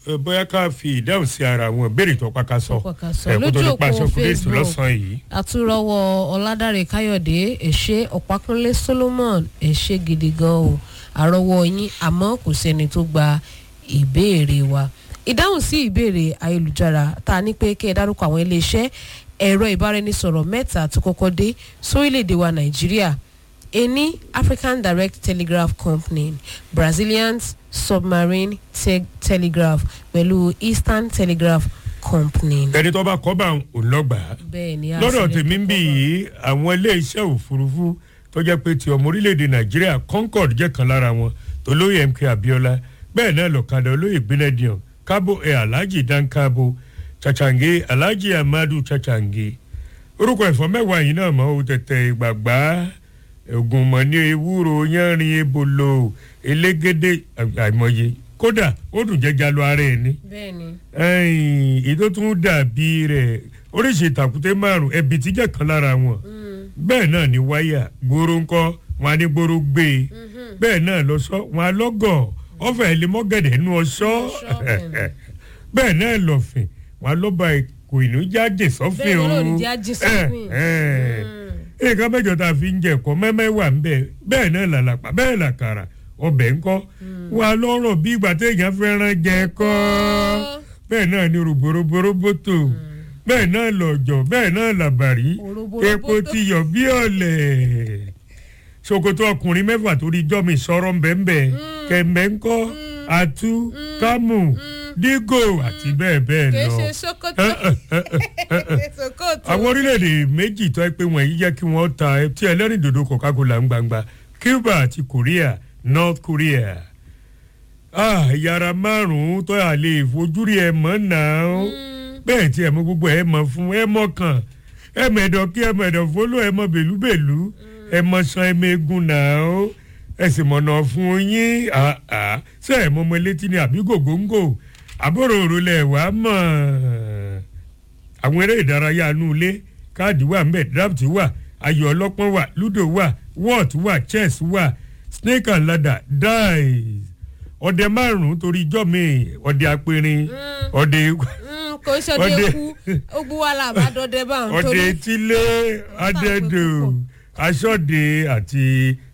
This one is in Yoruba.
ẹ, bóyá ká fi ìdáhùn sí ara wọn béèrè tó pàkà sọ Tó pàkàsọ. ẹ, kó tó Lójú ní pa òpó aṣọ kúrẹ́sì Facebook. lọ́sàn-án yìí. àtúrọwọ ọládàrẹ káyọ̀dé ẹ̀ṣẹ́ ọ̀pákúnlé solomon ẹ̀ṣẹ́ gidi gan o àrọwọ yín àmọ́ kò sẹ́ni tó gba ìbéèrè wa ìdáhùn sí ìbéèrè ayélujára tá a ní pé kí ẹ dárúkọ àwọn iléeṣẹ́ ẹ̀rọ ìbáraẹnisọ̀rọ̀ mẹ́ta tó kọ́kọ́ dé sórílẹ̀‐èdè wa nàìjíríà ení african direct telegraph company brazilian submarine te telegraph pẹ̀lú eastern telegraph company. ẹni tó bá kọ́ bá òun lọ́gbà á. bẹ́ẹ̀ ni a lọ́dọ̀ sì lè tèmi ń bì kọ́kọ́- yìí àwọn ilé-iṣẹ́ òfurufú tó jẹ́ pé ti ọmọ orílẹ̀-èdè nàìjíríà concord jẹ́ kan lára wọn tó lóye mk abiola bẹ́ẹ̀ náà lọ́kadà olóyè benedion kábò ẹ̀ alhaji dankabo chachange alhaji amadu chachange orúkọ ẹ̀fọ́ mẹ́wàá yìí náà mọ́ o tẹ̀tẹ̀ ìgbàgbá ògùnmọ̀ ní ewúro yánrin ebolo elégédé àìmọye kódà ó dùn jẹjà lọ ara ẹ̀ ní bẹ́ẹ̀ ni. ẹyìn ètò tún dàbí rẹ̀ oríṣi ìtàkùté márùn ẹbí tíjẹ kan lára wọn bẹ́ẹ̀ náà ni wáyà gbòòrò ńkọ́ wọn á ní gbòòrò gbé e bẹ́ẹ̀ náà lọ sọ wọn á lọ́gọ̀ ọ̀fẹ́ ilé mọ́gẹ̀dẹ̀ nú ọṣọ́ Ọ̀ṣọ́, bẹ́ẹ̀ bẹ́ẹ̀ náà lọ́fìn wọn á lọ́ba kò ìnú jáde sọ́fìn Bẹ́ẹ̀ o ni olóòní jáde sọ́fìn. nǹkan mẹ́jọ tá a fi ń jẹ ẹ̀kọ́ mẹ́mẹ́ wà ń bẹ̀ bẹ́ẹ̀ náà làlàpà bẹ́ẹ̀ làkàrà ọbẹ̀ ńkọ́ wọn á lọ́rọ̀ bí ìgbà téèyàn fẹ́ràn jẹ ẹ̀kọ́ bẹ́ẹ̀ náà ni rògbòrògbòròbòtò bẹ́ẹ̀ náà lọ́jọ́ bẹ́ẹ̀ náà làbàrí Òròbòròbòtò. epo ti yọ̀ bí ọ̀lẹ̀ ṣòkòtò ọkùnrin mẹ́fà torí jọ́mi sọ̀rọ̀ ńbẹ́ńbẹ́ kẹ̀mbẹ́ ńkọ́ àtú kámù dígò àti bẹ́ẹ̀ bẹ́ẹ̀ kì í lọ ṣe sokoto sokoto. àwọn orílẹ̀-èdè méjì tó ẹ pé wọ̀nyí jẹ́ kí wọ́n ta tí ẹlẹ́rìn dòdò coca-cola ń gbangba cuba àti korea north korea ah yàrá márùn-ún tó yà lè fojúrí ẹ mọ́ náà bẹ́ẹ̀ tí ẹ mọ gbogbo ẹ mọ fún ẹ mọ kàn ẹ mọ ẹ̀dọ̀ kí ẹ mọ ẹ̀dọ̀ fọlọ́ ẹ mọ bèlúbèlú ẹ mọ san ẹ mọ egun náà ẹ sì mọ̀nà fún yín ah, ah. ṣé ẹ mọ ọmọ létí ni àbí gògóńgò àbúrò òrùlẹ̀ wàá mọ̀ àwọn eré ìdárayá inú ilé káàdì wà mbẹ draft wà ayò ọlọ́pọ́n wà ludo wà wọ́ọ̀t wà chess wà snake and ladder dice ọdẹ márùn-ún torí ijọ́ mi ọdẹ apẹ̀rin ọdẹ Mm, kò ń ṣọdẹ Ọdẹ- kú ogun wa là bá dọdẹ bá ń ọdẹ torí etílé adẹ́dò aṣọ́de àti